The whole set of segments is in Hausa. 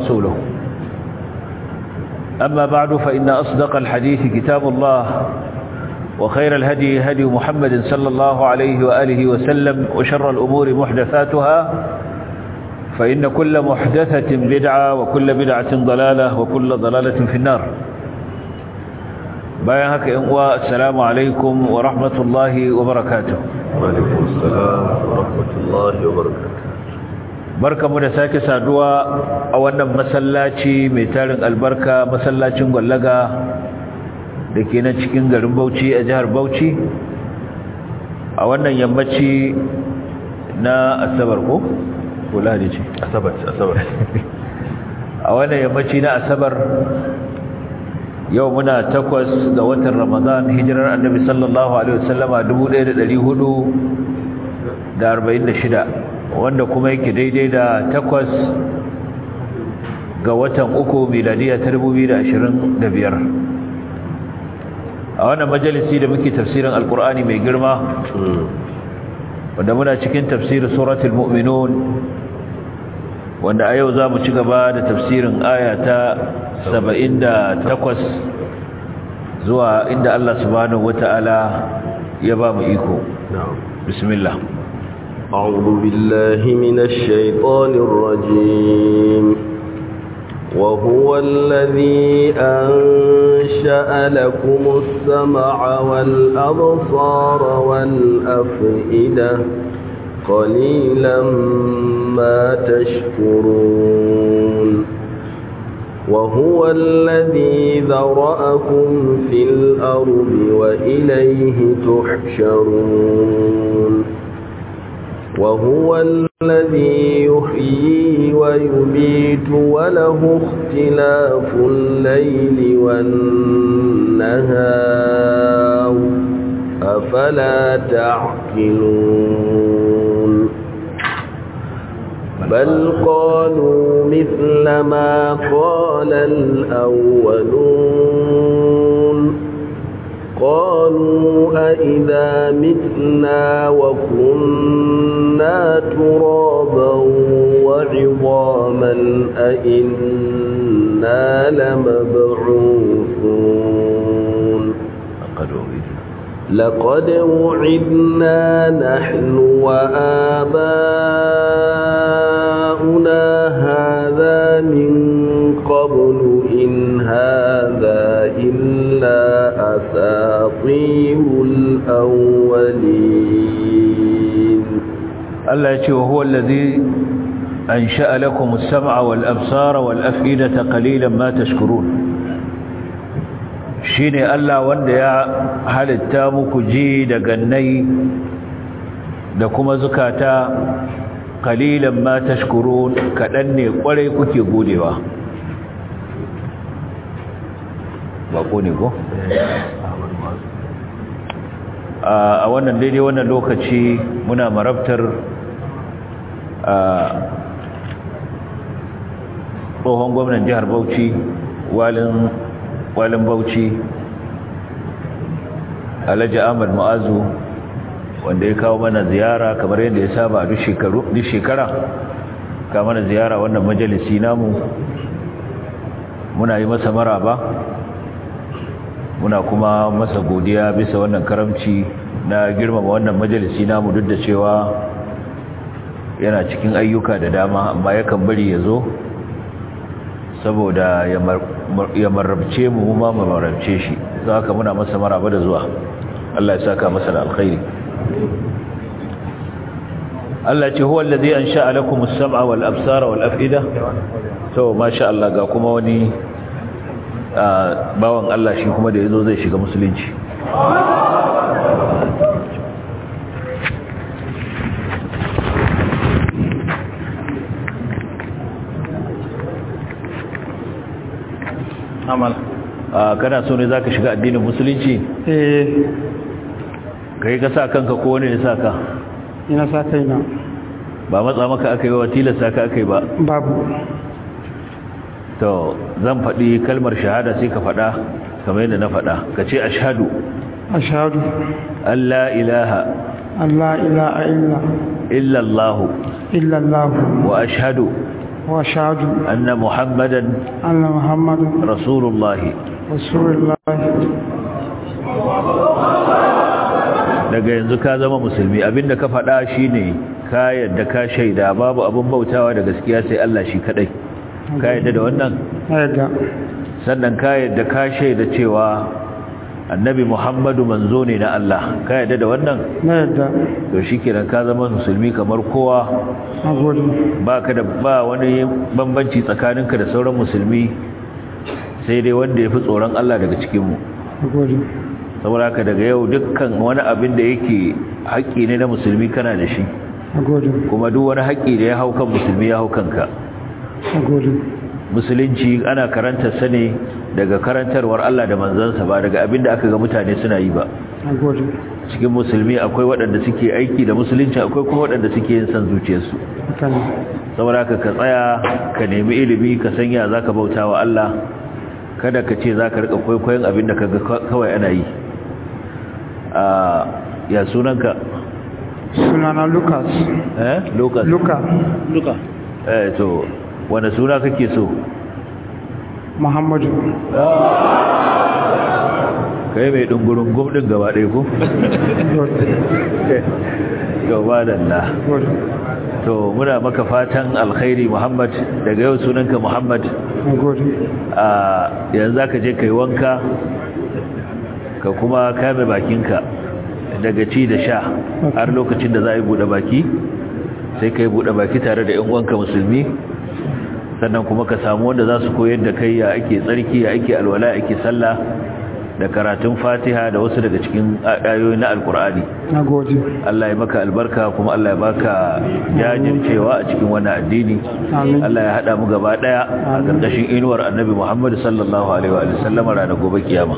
ورسوله أما بعد فإن أصدق الحديث كتاب الله وخير الهدي هدي محمد صلى الله عليه وآله وسلم وشر الأمور محدثاتها فإن كل محدثة بدعة وكل بدعة ضلالة وكل ضلالة في النار bayan haka yan uwa assalamu alaikum wa rahmatullahi wa barakatuh wa alaikum assalam wa rahmatullahi wa barakatuh barkamu da sake saduwa a wannan masallaci mai tarin albarka masallacin gwallaga da ke nan cikin garin Bauchi a jihar Bauchi a wannan yammaci na asabar ko ko lahadi ce asabar asabar a wannan yammaci na asabar yau muna takwas ga watan ramadan hijirar annabi sallallahu alaihi wasallama 1446 wanda kuma yake daidai da takwas ga watan uku miladiya ta 2025 a wannan majalisi da muke tafsirin alkur'ani mai girma wanda muna cikin tafsirin suratul mu'minun wanda a yau za mu ci gaba da tafsirin aya ta saba'in da takwas zuwa inda Allah subhanahu wata'ala ya ba mu iko bismillah أعوذ بالله من الشيطان الرجيم وهو الذي أنشأ لكم السمع والأبصار والأفئدة قليلا ما تشكرون وهو الذي ذرأكم في الأرض وإليه تحشرون وهو الذي يحيي ويميت وله اختلاف الليل والنهار أفلا تعقلون بل قالوا مثل ما قال الأولون قالوا أئذا متنا وكنا ترابا وعظاما أئنا لمبعوثون لقد وعدنا نحن وآباؤنا هذا من قبل إن هذا إلا أساطير الأولين الله يقول هو الذي أنشأ لكم السمع والأبصار والأفئدة قليلا ما تشكرون shine Allah wanda ya halitta muku ji da gannai da kuma zukata kalilan ma tashkurun kadan ne kwarai kuke godewa ba ko ne ko a wannan daidai wannan lokaci muna marabtar a tsohon gwamnan jihar Bauchi walin walin bauchi alhaji ahmad mu'azu wanda ya kawo mana ziyara kamar yadda ya saba duk shekara ka mana ziyara wannan majalisi namu muna yi masa maraba muna kuma masa godiya bisa wannan karamci na girmama wannan majalisi namu duk da cewa yana cikin ayyuka da dama amma yakan bari ya zo saboda ya marabce mu ma mu marabce shi za ka muna masa maraba da zuwa Allah ya saka masa da alkhairi Allah ce huwa allazi ansha'a lakum as-sam'a wal absara wal af'ida to masha Allah ga kuma wani bawan Allah shi kuma da yazo zai shiga musulunci amal kana so ne zaka shiga addinin musulunci eh kai ka sa kanka ko wani ya sa ka ina sa kaina ba matsa maka aka yi wa tilasta ka aka yi ba babu to zan faɗi kalmar shahada sai ka faɗa kamar yadda na faɗa ka ce ashhadu ashhadu an la ilaha an la ilaha illa illa Allah illa Allah wa ashhadu وأشهد أن محمدا أن محمدا رسول الله رسول الله daga yanzu ka zama musulmi abinda ka faɗa shine ka yadda ka shaida babu abin bautawa da gaskiya sai Allah shi kadai ka yadda da wannan أيضا sannan ka yadda ka shaida cewa annabi Muhammadu manzo ne na Allah ka yadda da wannan أيضا to shikenan ka zama musulmi kamar kowa أقول baka da ba wani bambanci tsakaninka da sauran musulmi sai dai wanda ya fi tsoron Allah daga cikinmu أقول saboda haka daga yau dukkan wani abin da yake haƙƙi ne na musulmi kana da shi أقول kuma duk wani haƙƙi da ya hau kan musulmi ya hau kanka أقول musulunci ana karanta sa ne daga karantarwar Allah da manzansa ba daga abin da aka ga mutane suna yi ba أقول cikin musulmi akwai waɗanda suke aiki da musulunci akwai kuma waɗanda suke yin san zuciyarsu أكلم saboda haka ka tsaya ka nemi ilimi ka sanya za ka bauta wa Allah kada ka ce za ka rika kwaikwayon abin da ka ga kawai ana yi a ya sunanka sunana Lucas eh lokacin Luka Luka. eh to wani suna kake so Muhammadu kai mai dungurin gumdin gaba ɗaya ko gaba da Allah أقول to muna maka fatan alkhairi Muhammad daga yau sunanka Muhammad أقول a yanzu ka je kai wanka ka kuma kame bakinka daga ci da sha har lokacin da za a yi buɗe baki sai ka yi buɗe baki tare da ‘yan uwanka musulmi sannan kuma ka samu wanda za su koyar da kai ya ake tsarki ya ake alwala ya ake sallah da karatun fatiha da wasu daga cikin ayoyi na alkur'ani أقول Allah ya maka albarka kuma Allah ya baka jajircewa a cikin wannan addini Amin. Allah ya hada mu gaba daya a Amin. karkashin inuwar Annabi Muhammad sallallahu alaihi wa sallam ranar gobe kiyama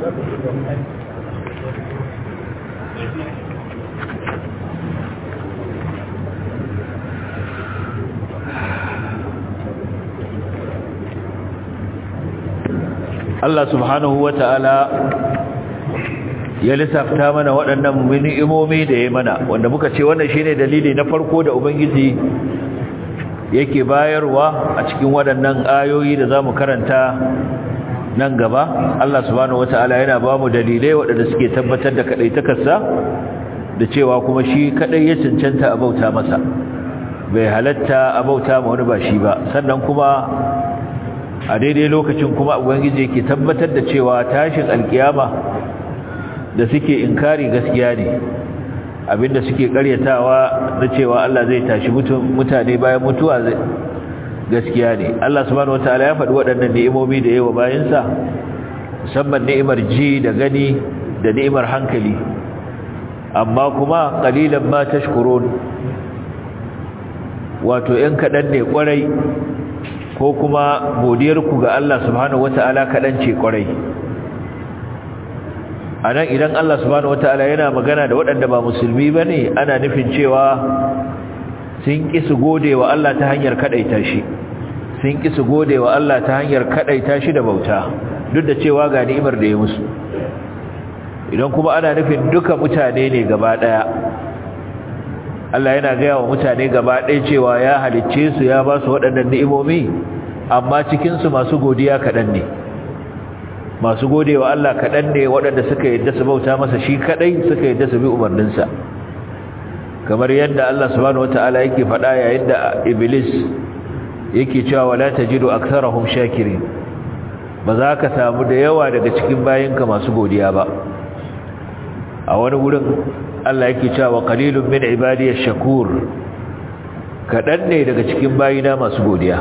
Allah subhanahu wa ta'ala ya lissafta mana waɗannan ni'imomi da ya mana wanda muka ce wannan shine dalili na farko da ubangiji yake bayarwa a cikin waɗannan ayoyi da zamu karanta nan gaba Allah subhanahu wataala yana ba mu dalilai waɗanda suke tabbatar da kaɗaitakarsa da cewa kuma shi kaɗai ya cancanta a bauta masa bai halatta a bauta ma wani ba shi ba sannan kuma a daidai lokacin kuma ubangiji yake tabbatar da cewa tashin alkiyama da suke inkari gaskiya ne abinda suke karyatawa na cewa Allah zai tashi mutane bayan mutuwa zai gaskiya ne Allah subhanahu wataala ya faɗi waɗannan ni'imomi da yawa bayansa musamman ni'imar ji da gani da ni'imar hankali amma kuma qalilan ma tashkurun wato ɗan kaɗan ne ƙwarai ko kuma godiyarku ga Allah subhanahu wata'ala kaɗan ce ƙwarai a nan idan Allah subhanahu wata'ala yana magana da waɗanda ba musulmi ba ne ana nufin cewa sun ƙi su gode wa Allah ta hanyar kaɗaita shi sun ƙi su gode wa Allah ta hanyar kaɗaita shi da bauta duk da cewa ga ni'imar da ya musu idan kuma ana nufin duka mutane ne gaba ɗaya Allah yana gaya wa mutane gaba ɗaya cewa ya halicce su ya ba su waɗannan ni'imomi amma cikinsu masu godiya kaɗan ne masu gode wa Allah kaɗan ne waɗanda suka yadda su bauta masa shi kaɗai suka yadda su bi umarninsa kamar yadda Allah subhanahu wata'ala yake faɗa yayin da iblis yake cewa wala tajidu aktharahum shakirin ba za ka samu da yawa daga cikin bayinka masu godiya ba a wani wurin Allah yake cewa qalilun min ibadiyash shakur kadan ne daga cikin bayina masu godiya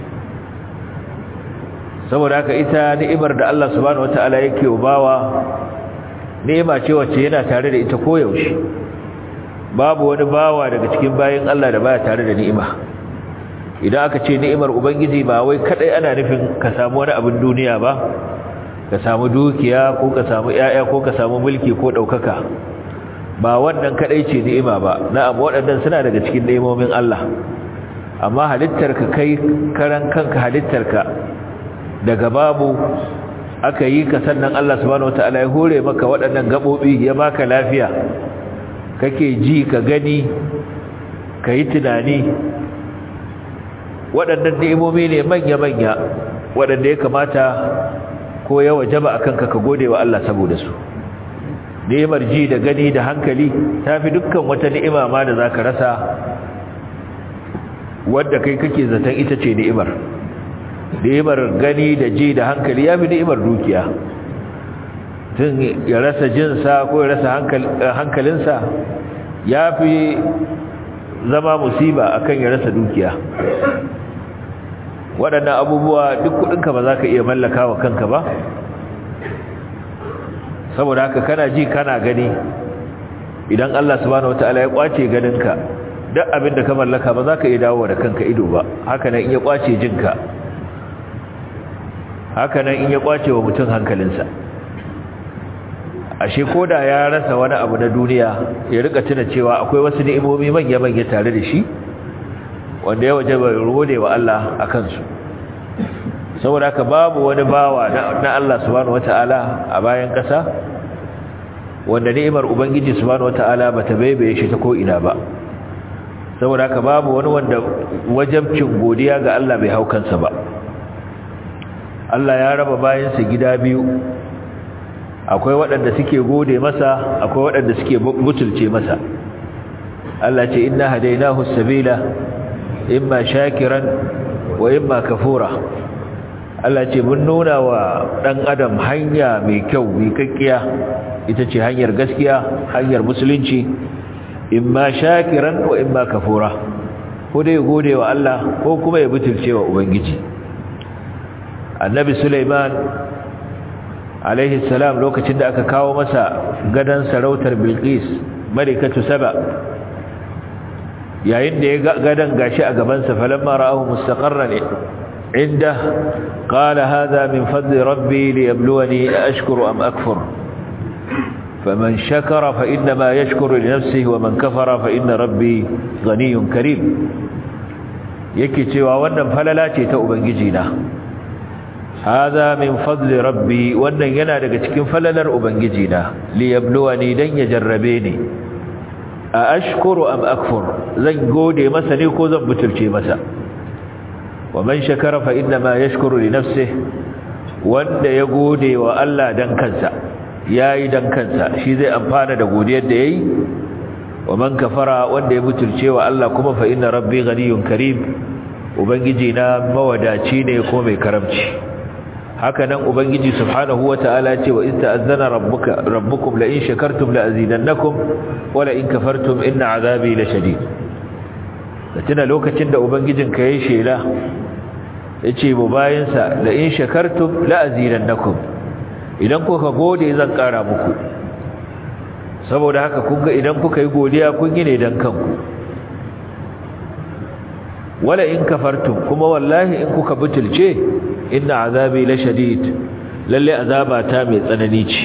saboda haka ita ni'imar da Allah subhanahu wataala yake bawa ni'ima ce wacce yana tare da ita koyaushe babu wani bawa daga cikin bayin Allah da baya tare da ni'ima idan aka ce ni'imar ubangiji ba wai kadai ana nufin ka samu wani abin duniya ba ka samu dukiya ko ka samu yaya ko ka samu mulki ko daukaka ba wannan kadai ce ni'ima ba na'am waɗannan suna daga cikin ni'imomin Allah amma halittarka kai karan kanka halittarka daga babu aka yi ka sannan Allah subhanahu wataala ya hore maka waɗannan gabobi ya baka lafiya kake ji ka gani ka yi tunani waɗannan ni'imomi ne manya-manya waɗanda ya kamata ko ya wajaba akan ka ka gode wa Allah saboda su ni'imar ji da gani da hankali tafi dukkan wata ni'ima ma da zaka rasa wadda kai kake zaton ita ce ni'imar ni'imar gani da ji da hankali ya fi ni'imar dukiya tun ya rasa jinsa ko ya rasa hankalinsa ya fi zama musiba akan ya rasa dukiya waɗannan abubuwa duk kuɗinka ba za ka iya mallaka wa kanka ba saboda haka kana ji kana gani idan Allah subhanahu wataala ya kwace ganinka duk abin da ka mallaka ba za ka iya dawo da kanka ido ba haka nan in ya kwace jinka haka nan in ya kwace wa mutum hankalinsa ashe koda ya rasa wani abu na duniya ya rika tuna cewa akwai wasu ni'imomi manya-manya tare da shi wanda ya waje bai rode wa Allah a kansu saboda haka babu wani bawa na Allah subhanahu wata'ala a bayan ƙasa wanda ni'imar ubangiji subhanahu wata'ala bata baibaye shi ta ko ina ba saboda haka babu wani wanda wajabcin godiya ga Allah bai hau kansa ba Allah ya raba bayansa gida biyu akwai waɗanda suke gode masa akwai waɗanda suke butulce masa Allah ce inna hadainahu sabila imma shakiran wa imma kafura Allah ce mun nuna wa ɗan adam hanya mai kyau mai kakkiya ita ce hanyar gaskiya hanyar musulunci imma shakiran wa imma kafura ko dai gode wa Allah ko kuma ya butulce wa ubangiji annabi Sulaiman alaihi salam lokacin da aka kawo masa gadan sarautar Bilqis malikatu Saba yayin da ya gadan gashi a gaban sa falamma ra'ahu mustaqarran inda qala hadha min fadli rabbi liyabluwani ashkuru am akfur faman shakara fa inma yashkuru li nafsihi wa man kafara fa inna rabbi ghaniyyun karim yake cewa wannan falala ce ta ubangiji na hada min fadli rabbi wannan yana daga cikin falalar ubangiji na li yabluwani dan ya jarrabe ni a ashkuru am akfur zan gode masa ne ko zan butulce masa wa man shakara fa inna ma yashkuru li nafsihi wanda ya gode wa Allah dan kansa yayi dan kansa shi zai amfana da godiyar da yayi wa man kafara wanda ya butulce wa Allah kuma fa inna rabbi ghaniyyun karim ubangiji na mawadaci ne ko mai karamci haka nan ubangiji subhanahu wataala ce wa in ta'azzana rabbuka rabbukum la in shakartum la azidannakum wa la in kafartum inna azabi la shadid tuna lokacin da ubangijin ka yayi shela yace mu bayin sa la in shakartum la azidannakum idan kuka gode zan kara muku saboda haka kun ga idan kuka yi godiya kun yi ne dan kanku wala in kafartum kuma wallahi in kuka butulce inna azabi la shadid lalle azaba ta mai tsanani ce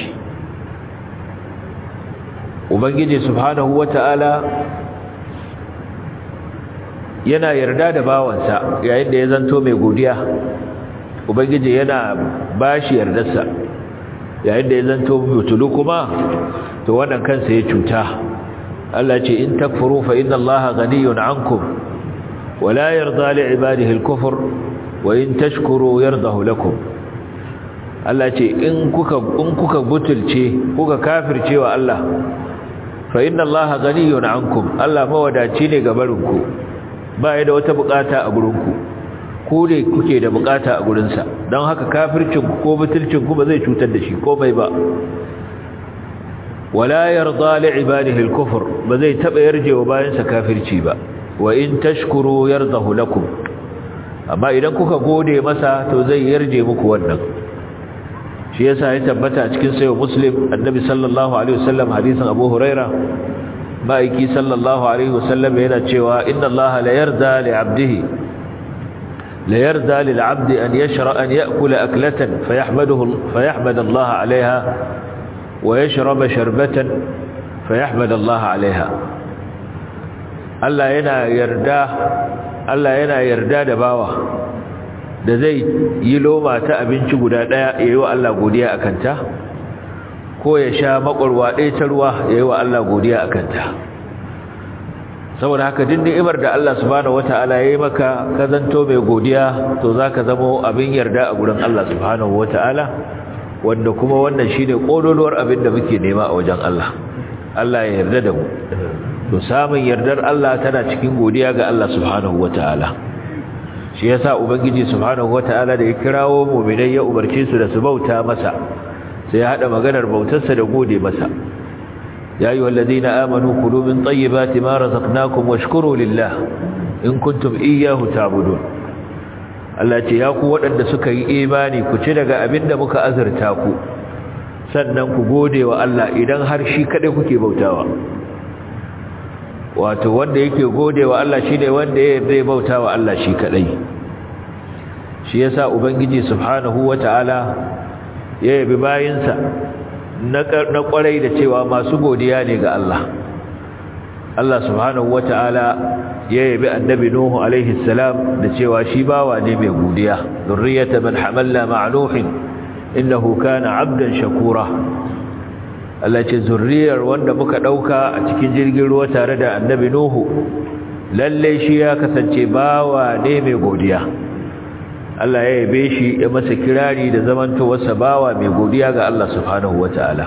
ubangiji subhanahu wataala yana yarda da bawansa yayin da ya zanto mai godiya ubangiji yana bashi yardarsa yayin da ya zanto butulu kuma to wannan kansa ya cuta Allah ce in takfuru fa inna Allaha ghaniyun ankum ولا يرضى لعباده الكفر وإن تشكروا يرضه لكم Allah ce in kuka in kuka butulce kuka kafirce wa Allah fa inna Allaha ghaniyun ankum Allah mawadaci ne ga barinku ba ya da wata bukata a gurinku ku ne kuke da bukata a gurinsa don haka kafircin ku ko butulcin ku ba zai cutar da shi komai ba wala yarda li ibadihi al-kufr ba zai taba yarjewa bayansa kafirci ba wa in tashkuru yardahu lakum amma idan kuka gode masa to zai yarje muku wannan shi yasa ya tabbata cikin sayo muslim annabi sallallahu alaihi wasallam hadisin abu huraira ma'aiki sallallahu alaihi wasallam yana cewa inna allaha la yarda li 'abdihi la yarda lil 'abdi an yashra an ya'kula aklatan fayahmaduhu fayahmad Allah 'alayha wa yashraba sharbatan fayahmad Allah 'alayha Allah yana yarda Allah yana yarda da bawa da zai yi loma ta abinci guda daya yayi wa Allah godiya akan ta ko ya sha makwarwa ɗaya ta ruwa yayi wa Allah godiya akan ta saboda haka din ni'imar da Allah subhanahu wata'ala ya yi maka ka zanto mai godiya to zaka zamo abin yarda a gurin Allah subhanahu wata'ala wanda kuma wannan shine kololuwar abin da muke nema a wajen Allah Allah ya yarda da mu to samun yardar Allah tana cikin godiya ga Allah subhanahu wata'ala shi yasa ubangiji subhanahu wata'ala da ya kirawo mu'minai ya umarce su da su bauta masa sai ya hada maganar bautarsa da gode masa ya ayyuhal ladina amanu kulu min tayyibati ma razaqnakum washkuru lillah in kuntum iyyahu ta'budun Allah ce ya ku waɗanda suka yi imani ku ci daga abinda muka azurta ku sannan ku gode wa Allah idan har shi kaɗai kuke bautawa wato wanda yake gode wa Allah shine wanda ya yarda bauta wa Allah shi kaɗai shi yasa ubangiji subhanahu wataala ya yabi bayinsa na kwarai da cewa masu godiya ne ga Allah Allah subhanahu wataala ya yabi annabi nuhu alaihi salam da cewa shi bawa ne mai godiya zurriyata man hamalna ma'a nuhin innahu kana abdan shakura Allah ce zurriyar wanda muka dauka a cikin jirgin ruwa tare da annabi nuhu lalle shi ya kasance bawa ne mai godiya Allah ya yabe shi ya masa kirari da zamantowarsa bawa mai godiya ga Allah subhanahu wataala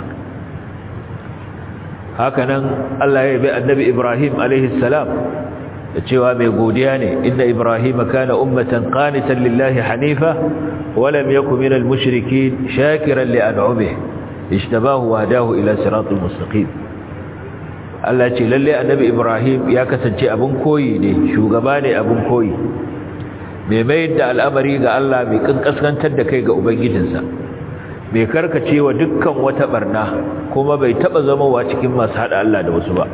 hakanan Allah ya yabe annabi Ibrahim alaihi salam da cewa mai godiya ne inda Ibrahim kana ummatan qanitan lillahi hanifa wa lam yakun minal mushrikeen shakiran li an'amihi ijtabahu wa hadahu ila siratal mustaqim Allah ce lalle annabi Ibrahim ya kasance abin koyi ne shugaba ne abin koyi mai mayar da al'amari ga Allah mai kankaskantar da kai ga ubangijinsa mai karkace wa dukkan wata barna kuma bai taba zamowa cikin masu hada Allah da wasu ba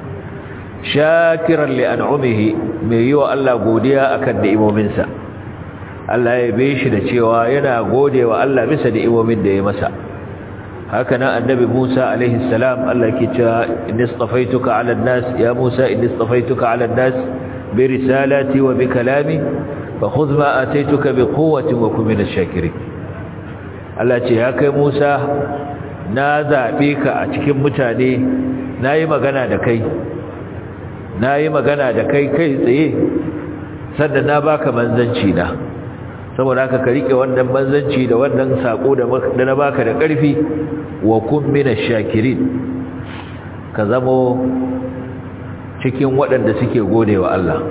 shakiran li an'umihi mai yi wa Allah godiya akan ni'imominsa Allah ya bai shi da cewa yana gode wa Allah bisa ni'imomin da ya masa haka nan annabi Musa alaihi salam Allah ke cewa inni istafaituka 'ala an-nas ya Musa inni istafaituka 'ala an-nas bi risalati wa bi kalami فخذ ما آتيتك بقوة وكن من الشاكرين Allah ce ya kai Musa na zaɓe ka a cikin mutane na yi magana da kai na yi magana da kai kai tsaye sannan na baka manzanci na saboda haka ka riƙe wannan manzanci da wannan saƙo da na baka da ƙarfi wa kun mina shakirin ka zamo cikin waɗanda suke gode wa Allah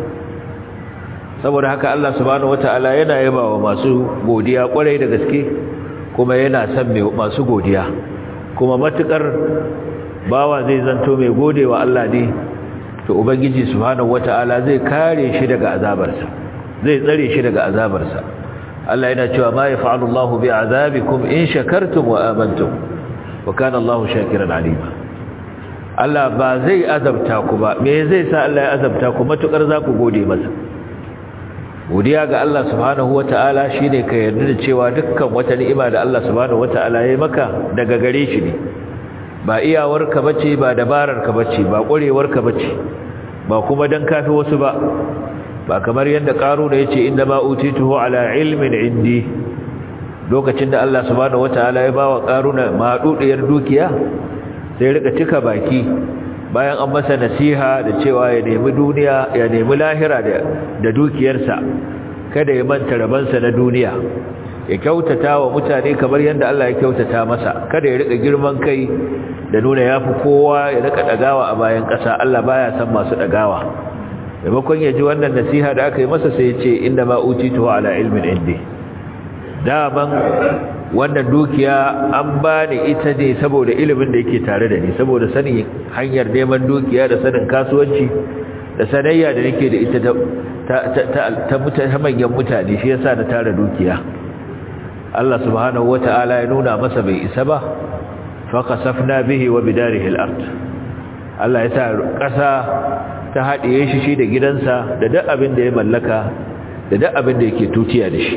saboda haka Allah subhanahu wataala yana yaba wa masu godiya kwarai da gaske kuma yana son masu godiya kuma matukar bawa zai zanto mai godewa Allah ne to ubangiji subhanahu wataala zai kare shi daga azabarsa zai tsare shi daga azabarsa Allah yana cewa ma yaf'alu Allahu bi'azabikum in shakartum wa amantum wa kana Allahu shakiran alima Allah ba zai azabta ku ba me zai sa Allah ya azabta ku matukar za ku gode masa godiya ga Allah subhanahu wata'ala shine ka yarda da cewa dukkan wata ni'ima da Allah subhanahu wata'ala ya maka daga gare shi ne ba iyawarka bace ba dabararka bace ba ƙwarewarka bace ba kuma dan kafi wasu ba ba kamar yadda ƙaru da yace inda ma utituhu ala ilmin indi lokacin da Allah subhanahu wata'ala ya bawa ƙaruna madudiyar dukiya sai rika cika baki bayan an masa nasiha da cewa ya nemi duniya ya nemi lahira da dukiyarsa kada ya manta rabansa na duniya ya kyautata wa mutane kamar yadda Allah ya kyautata masa kada ya rika girman kai da nuna yafi kowa ya rika dagawa a bayan ƙasa Allah baya san masu dagawa maimakon ya ji wannan nasiha da aka yi masa sai ya ce inda ma utitu ala ilmin indi daman wannan dukiya an bani ita ne saboda ilimin da yake tare da ni saboda sanin hanyar neman dukiya da sanin kasuwanci da sanayya da nake da ita ta ta manyan mutane shi yasa na tara dukiya Allah subhanahu wata'ala ya nuna masa bai isa ba fa kasafna bihi wa bidarihi al-ard Allah ya sa ƙasa ta haɗiye shi shi da gidansa da duk abin da ya mallaka da duk abin da yake tutiya da shi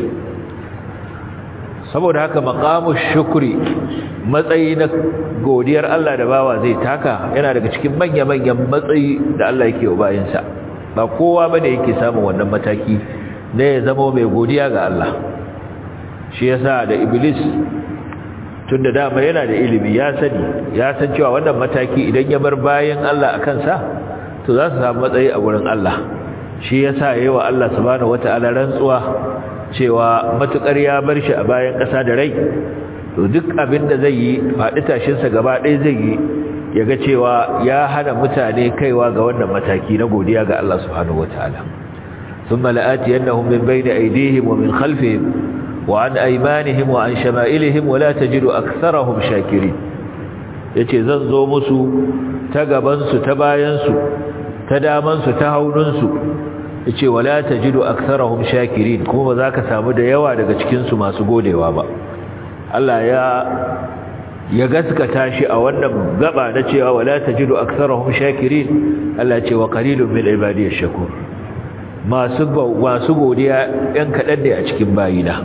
saboda haka maqamu shukri matsayi na godiyar Allah da bawa zai taka yana daga cikin manya-manyan matsayi da Allah yake wa bayinsa ba kowa bane yake samun wannan mataki ne ya zama mai godiya ga Allah shi yasa da iblis tunda dama yana da ilimi ya sani ya san cewa wannan mataki idan ya bar bayan Allah a kansa to za su samu matsayi a gurin Allah shi yasa yayi wa Allah subhanahu wataala rantsuwa cewa matukar ya bar shi a bayan ƙasa da rai to duk abin da zai yi faɗi tashinsa gaba ɗaya zai yi ya ga cewa ya hana mutane kaiwa ga wannan mataki na godiya ga Allah subhanahu wataala thumma la'atiyannahum min bayni aydihim wa min khalfihim wa an aymanihim wa an shama'ilihim wa la tajidu aktharahum shakirin yace zan zo musu ta gaban su ta bayan su ta daman su ta haunun su yace wala tajidu aktharahum shakirin kuma ba za ka samu da yawa daga cikin su masu godewa ba Allah ya ya gaskata shi a wannan gaba na cewa wala tajidu aktharahum shakirin Allah ce wa qalilun min ibadiyash shakur masu masu godiya ɗan kaɗan ne a cikin bayina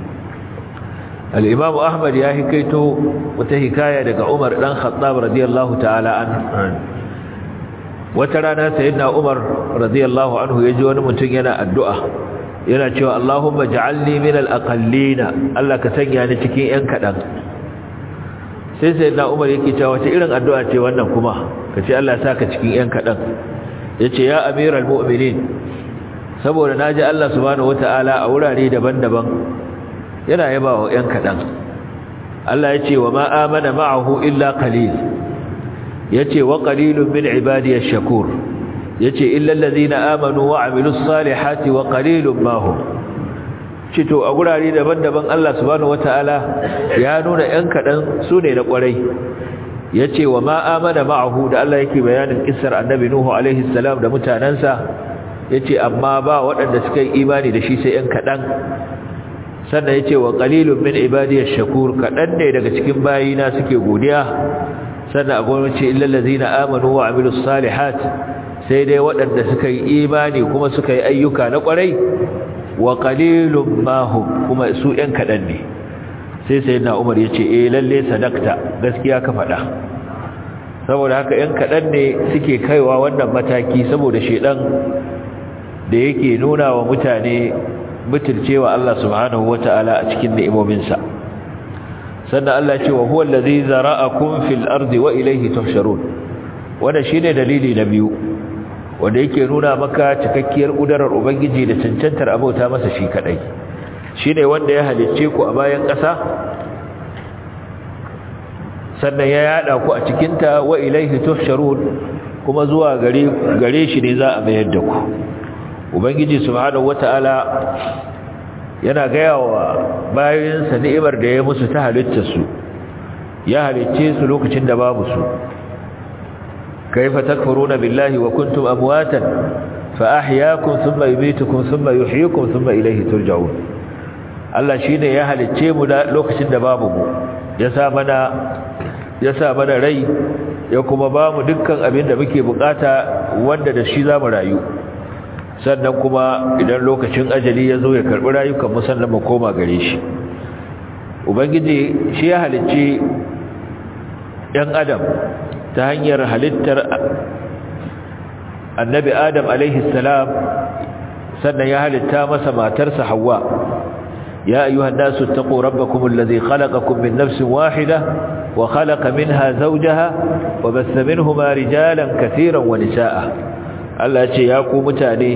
al-imam ahmad ya hikaito wata hikaya daga umar dan khattab radiyallahu ta'ala an wata rana sayyidina umar radiyallahu anhu yaji wani mutum yana addu'a yana cewa allahumma ja'alni min al-aqallina Allah ka sanya ni cikin yan kadan sai sayyidina umar yake cewa wata irin addu'a ce wannan kuma kace Allah ya saka cikin yan kadan yace ya amiral mu'minin saboda naji Allah subhanahu wataala a wurare daban-daban yana yaba wa ‘yan kaɗan Allah ya ce wa ma amana ma'ahu illa qalil ya ce wa qalilun min ibadiyar shakur ya ce illallazi na amanu wa amilus salihati wa qalilun mahu cito a gurare daban-daban Allah subhanahu wata'ala ya nuna ‘yan kaɗan su ne na ƙwarai ya ce wa ma amana ma'ahu da Allah yake bayanin kisar annabi Nuhu alaihi salam da mutanensa ya ce amma ba waɗanda suka yi imani da shi sai ‘yan kaɗan sannan ya ce wa ƙalilun min ibadiyar shakur kaɗan ne daga cikin bayina suke godiya sannan a gwamnati illallazi na amanu wa amilus salihat sai dai waɗanda suka yi imani kuma suka yi ayyuka na ƙwarai wa ƙalilun mahum kuma su ‘yan kaɗan ne sai sai na umar ya ce eh lalle sadakta gaskiya ka faɗa saboda haka ‘yan kaɗan ne suke kaiwa wannan mataki saboda shaidan da yake nuna wa mutane butulcewa Allah subhanahu wata'ala a cikin ni'imominsa sannan Allah ce wa huwa allazi zara'akum fil ardi wa ilayhi tuhsharun wannan shine dalili na biyu wanda yake nuna maka cikakkiyar kudarar ubangiji da cancantar abota masa shi kadai shine wanda ya halicce ku a bayan ƙasa sannan ya yada ku a cikin ta wa ilayhi tuhsharun kuma zuwa gare gare shi ne za a mayar da ku ubangiji subhanahu wata'ala yana gaya wa bayansa ni'imar da ya musu ta halitta su ya halicce su lokacin da babu su kaifa takfuruna billahi wa kuntum amwatan fa ahyaakum thumma yumitukum thumma yuhyikum thumma ilayhi turja'un Allah shine ya halicce mu da lokacin da babu mu ya sa mana ya sa mana rai ya kuma ba mu dukkan abin da muke bukata wanda da shi zamu rayu sannan kuma idan lokacin ajali ya zo ya karɓi rayukan musamman mu koma gare shi ubangiji shi ya halicci ɗan adam ta hanyar halittar annabi adam salam sannan ya halitta masa matarsa hawa ya ayyuhan nasu taqu rabbakum alladhi khalaqakum min nafsin wahida wa khalaqa minha zawjaha wa bassa minhuma rijalan katiran wa nisaa Allah ce ya ku mutane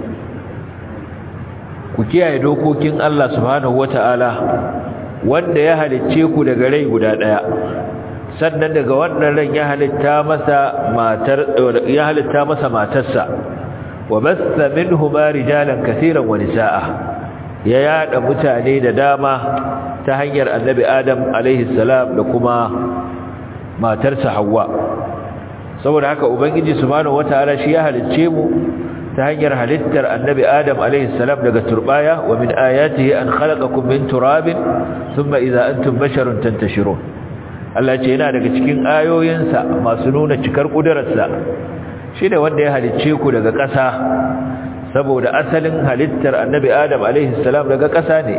ku kiyaye dokokin Allah subhanahu wata'ala wanda ya halicce ku daga rai guda daya sannan daga wannan ran ya halitta masa matar ya halitta masa matarsa wa bassa minhuma rijalan kaseeran wa nisaa ya yada mutane da dama ta hanyar annabi Adam alaihi salam da kuma matarsa Hawwa saboda haka ubangiji subhanahu wataala shi ya halicce mu ta hanyar halittar annabi adam alayhi salam daga turbaya wa min ayatihi an khalaqakum min turabin thumma idza antum basharun tantashirun Allah ce yana daga cikin ayoyinsa masu nuna cikar kudararsa shine wanda ya halicce ku daga ƙasa saboda asalin halittar annabi adam alayhi salam daga ƙasa ne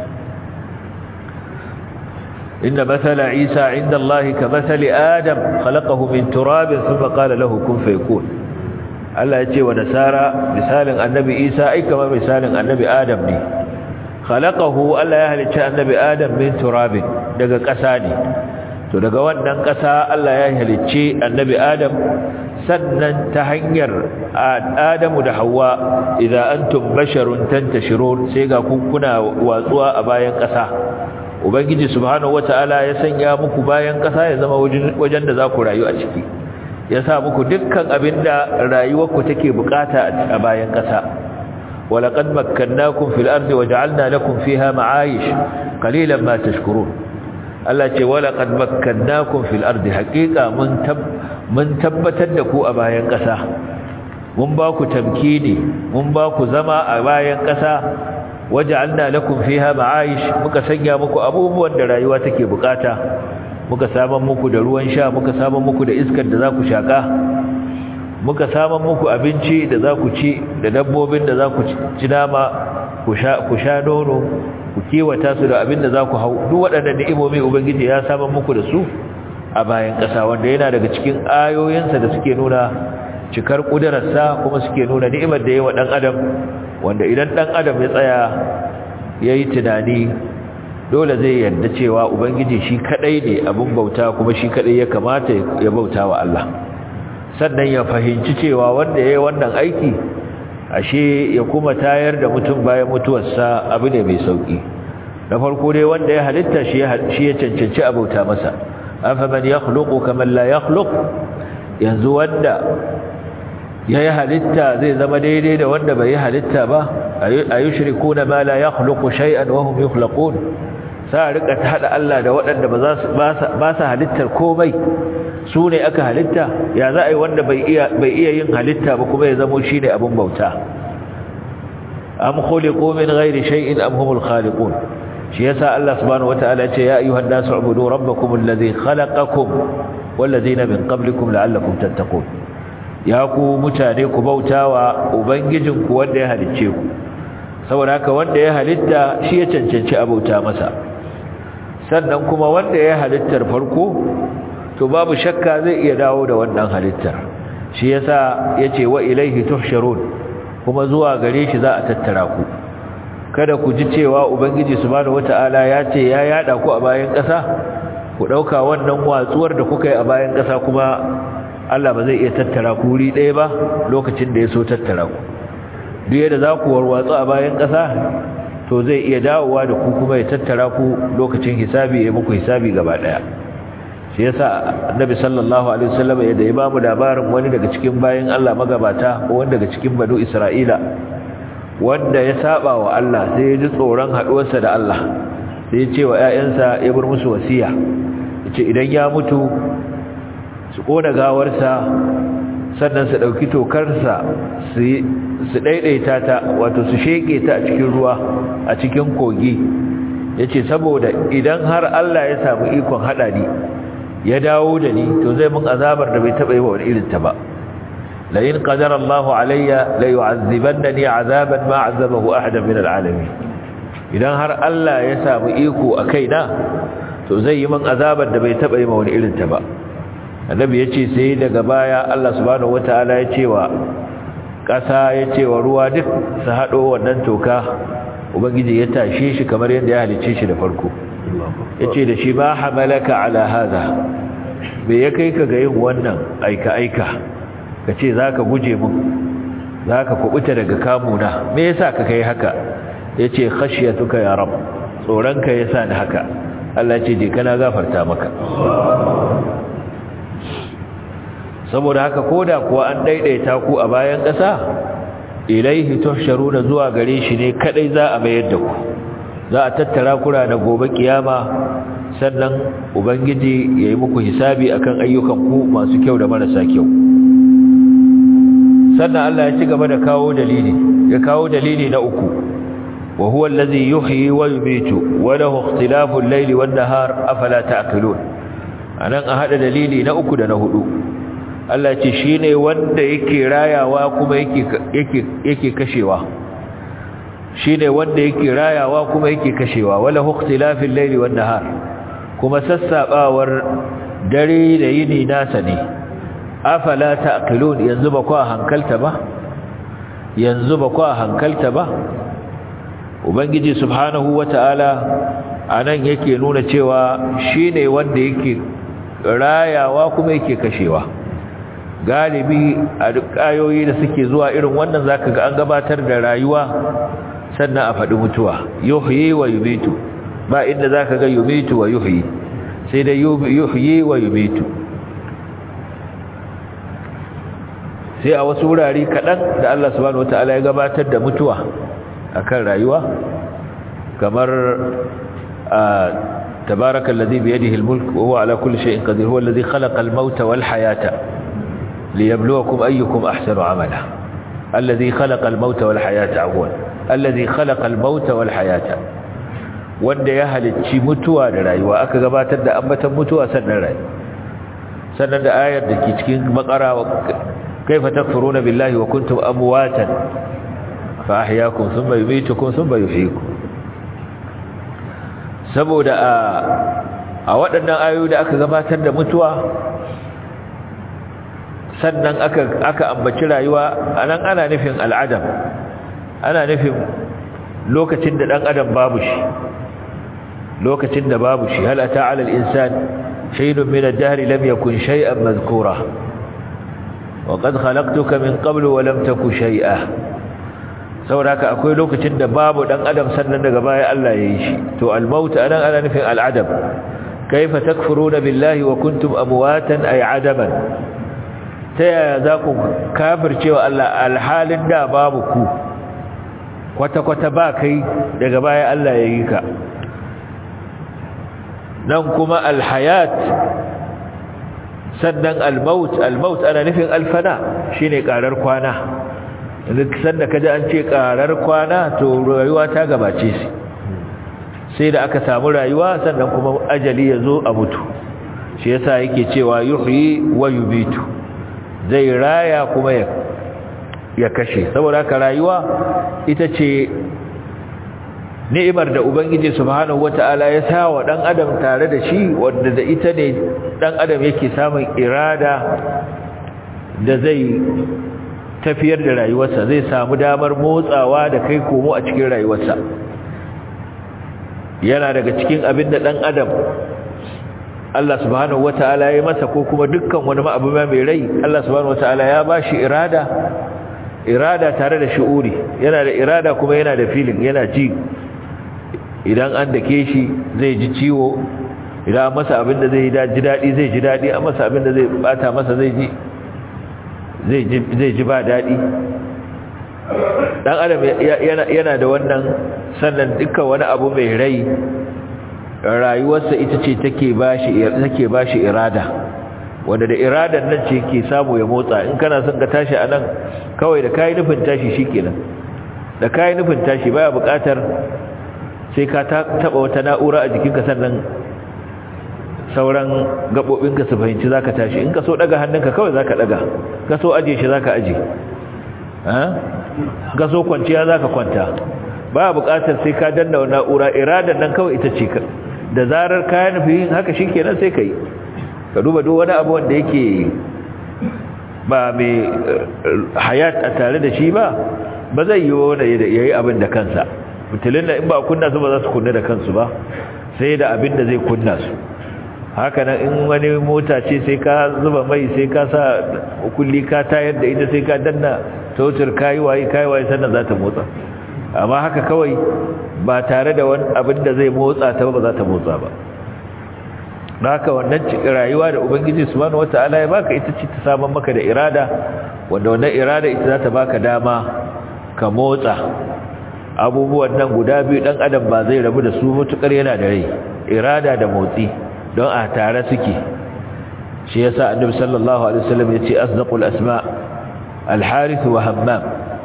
إن مثل عيسى عند الله كمثل آدم خلقه من تراب ثم قال له كن فيكون Allah ya ce wa nasara misalin annabi Isa ai kamar misalin annabi Adam ne khalaqahu Allah ya halicci annabi Adam min turabin daga ƙasa ne to daga wannan ƙasa Allah ya halicce annabi Adam sannan ta hanyar Adamu da Hawwa idza antum basharun tantashirun sai ga kuna watsuwa a bayan ƙasa ubangiji subhanahu wataala ya sanya muku bayan ƙasa ya zama wajen da za ku rayu a ciki ya sa muku dukkan abinda rayuwarku take bukata a bayan ƙasa ولقد مكناكم في الأرض وجعلنا لكم فيها معايش قليلا ما تشكرون Allah ce wala qad makkannakum fil ardi haqiqa mun tab mun tabbatar da ku a bayan ƙasa mun ba ku tamkini mun ba ku zama a bayan ƙasa waja'alna lakum fiha ma'ayish muka sanya muku abubuwan da rayuwa take bukata muka saman muku da ruwan sha muka saman muku da iskar da za ku shaka muka saman muku abinci da za ku ci da dabbobin da za ku ci nama ku sha nono ku kiwata su da abin da za ku hau duk waɗannan ni'imomi ubangiji ya saman muku da su a bayan ƙasa wanda yana daga cikin ayoyinsa da suke nuna cikar ƙudurarsa kuma suke nuna ni'imar da yawa ɗan adam wanda idan ɗan adam ya tsaya ya yi tunani dole zai yarda cewa ubangiji shi kaɗai ne abin bauta kuma shi kaɗai ya kamata ya bauta wa Allah sannan ya fahimci cewa wanda ya yi wannan aiki ashe ya kuma tayar da mutum bayan mutuwarsa abu ne mai sauki na farko dai wanda ya halitta shi ya cancanci abauta masa afaman yakhluqu kaman la yakhluq yanzu wanda ya yi halitta zai zama daidai da wanda bai yi halitta ba ayushrikuna ma la yakhluqu shay'an wa hum yukhlaqun sa rika hada Allah da waɗanda ba za su ba sa halittar komai su ne aka halitta ya za a yi wanda bai iya yin halitta ba kuma ya zamo shi ne abin bauta am khuliqu min ghairi shay'in am humul khaliqun shi yasa Allah subhanahu wataala ce ya ayyuhan nasu ubudu rabbakum alladhi khalaqakum wal ladina min qablikum la'allakum tattaqun ya ku mutane ku bautawa ubangijinku wanda ya halicce ku saboda haka wanda ya halitta shi ya cancanci abauta masa sannan kuma wanda ya halittar farko to babu shakka zai iya dawo da wannan halittar shi yasa yace wa ilaihi tuhsharun kuma zuwa gare shi za a tattara ku kada ku ji cewa ubangiji subhanahu wataala ya ce ya yada ku a bayan ƙasa ku dauka wannan watsuwar da kuka yi a bayan ƙasa kuma Allah ba zai iya tattara ku wuri ɗaya ba lokacin da ya so tattara ku duk yadda za ku warwatsu a bayan ƙasa to zai iya dawowa da ku kuma ya tattara ku lokacin hisabi ya muku hisabi gaba ɗaya shi yasa annabi sallallahu alaihi wasallam yadda ya ba mu labarin wani daga cikin bayin Allah magabata ko wanda daga cikin banu Isra'ila wanda ya saba wa Allah sai ya ji tsoron haduwarsa da Allah sai ya ce wa ƴaƴansa ya bar musu wasiya yace idan ya mutu su kona gawarsa sannan su dauki tokarsa su su daidaita ta wato su sheke ta a cikin ruwa a cikin kogi yace saboda idan har Allah ya samu ikon hada ni ya dawo da ni to zai mun azabar da bai taba yi wa wani irin ta ba la in qadara Allahu alayya la yu'azzibannani azaban ma 'azzabahu ahadan min al'alamin idan har Allah ya samu iko a kaina to zai yi mun azabar da bai taba yi wa wani irin ta ba annabi yace sai daga baya Allah subhanahu wataala ya ce wa kasa ya ce wa ruwa duk su hado wannan toka ubangiji ya tashe shi kamar yadda ya halice shi da farko yace da shi ba hamalaka ala hada bai ya kai ka ga yin wannan aika aika kace zaka guje mun zaka kubuta daga kamuna me yasa ka kai haka yace khashiyatuka ya rab tsoranka yasa ni haka Allah ce je kana gafarta maka saboda haka koda kuwa an daidaita ku a bayan ƙasa ilaihi tuhsharuna zuwa gare shi ne kadai za a mayar da ku za a tattara kura da gobe kiyama sannan ubangiji ya yi muku hisabi akan ayyukan ku masu kyau da marasa kyau sannan Allah ya ci gaba da kawo dalili ya kawo dalili na uku wa huwa allazi yuhyi wa yumitu wa lahu ikhtilafu al-layli wan-nahar afala ta'qilun anan a hada dalili na uku da na hudu Allah ce shine wanda yake rayawa kuma yake yake yake kashewa shine wanda yake rayawa kuma yake kashewa wala ikhtilafil layli wan nahar kuma sassabawar dare da yini nasa ne afala taqilun yanzu ba ku hankalta ba yanzu ba ku hankalta ba ubangiji subhanahu wataala anan yake nuna cewa shine wanda yake rayawa kuma yake kashewa galibi a duk ayoyi da suke zuwa irin wannan zaka ga an gabatar da rayuwa sannan a faɗi mutuwa yuhyi wa yumitu ba inda zaka ga yumitu wa yuhyi sai dai yuhyi wa yumitu sai a wasu wurare kaɗan da Allah subhanahu wataala ya gabatar da mutuwa akan rayuwa kamar تبارك الذي بيده الملك وهو على كل شيء قدير هو الذي خلق الموت والحياة ليبلوكم أيكم أحسن عملا الذي خلق الموت والحياة عفوا الذي خلق الموت والحياة wanda ya halicci mutuwa da rayuwa aka gabatar da ambatan mutuwa sannan rayuwa sannan da ayar da ke cikin makara kaifa takfuruna billahi wa kuntum amwatan fa ahyaakum thumma yumeetukum thumma yuhyikum saboda a a waɗannan ayoyi da aka gabatar da mutuwa sannan aka aka ambaci rayuwa anan ana nufin al'adam ana nufin lokacin da dan adam babu shi lokacin da babu shi hal ata 'ala al-insan shay'un min ad-dahr lam yakun shay'an madhkura wa qad khalaqtuka min qablu wa lam taku shay'a saboda akwai lokacin da babu dan adam sannan daga baya Allah ya yi shi to al-maut anan ana nufin al-adam kaifa takfuruna billahi wa kuntum amwatan ay adaman ta yaya za ku kafircewa Allah alhalin da babu ku kwata-kwata ba kai daga baya Allah ya yi ka nan kuma alhayat sannan almaut almaut ana nufin alfana shine karar kwana duk sanda kaji an ce karar kwana to rayuwa ta gabace shi sai da aka samu rayuwa sannan kuma ajali ya zo a mutu shi yasa yake cewa yuhyi wa yubitu zai raya kuma ya ya kashe saboda haka rayuwa ita ce ni'imar da ubangiji subhanahu wata'ala ya sa wa dan adam tare da shi wanda da ita ne dan adam yake samun irada da zai tafiyar da rayuwarsa zai samu damar motsawa da kai komo a cikin rayuwarsa yana daga cikin abin da dan adam Allah subhanahu wata'ala ya masa ko kuma dukkan wani abu mai rai Allah subhanahu wata'ala ya bashi irada irada tare da shi'uri yana da irada kuma yana da feeling yana ji idan an dake shi zai ji ciwo idan masa abin da zai ji daɗi zai ji daɗi an masa abin da zai bata masa zai ji zai ji ba daɗi dan adam yana da wannan sannan dukkan wani abu mai rai rayuwarsa ita ce take bashi take bashi irada wanda da iradan nan ce ke samu ya motsa in kana son ka tashi anan kawai da kai nufin tashi shikenan da kai nufin tashi baya buƙatar sai ka taba wata na'ura a jikinka sannan sauran gabobinka su fahimci zaka tashi in ka so daga hannunka kawai zaka daga ka so aje shi zaka aje eh ka so kwanciya zaka kwanta baya buƙatar sai ka danna na'ura iradan nan kawai ita ce da zarar ka nufi haka shikenan sai kai ka duba duk wani abu wanda yake ba mai hayat a tare da shi ba ba zai yi wanda ya yi abin da kansa mutulun da in ba kunna su ba za su kunna da kansu ba sai da abin da zai kunna su haka nan in wani mota ce sai ka zuba mai sai ka sa kulli ka tayar da ita sai ka danna sautar kayi waye kayi waye sannan za ta motsa amma haka kawai ba tare da wani abin da zai motsa ta ba za ta motsa ba haka wannan cikin rayuwa da ubangiji subhanahu wataala ya baka ita ce ta saman maka da irada wanda wannan irada ita za ta baka dama ka motsa abubuwan nan guda biyu dan adam ba zai rabu da su mutukar yana da rai irada da motsi don a tare suke shi yasa annabi sallallahu alaihi wasallam yace asdaqul asma al-harith wa hammam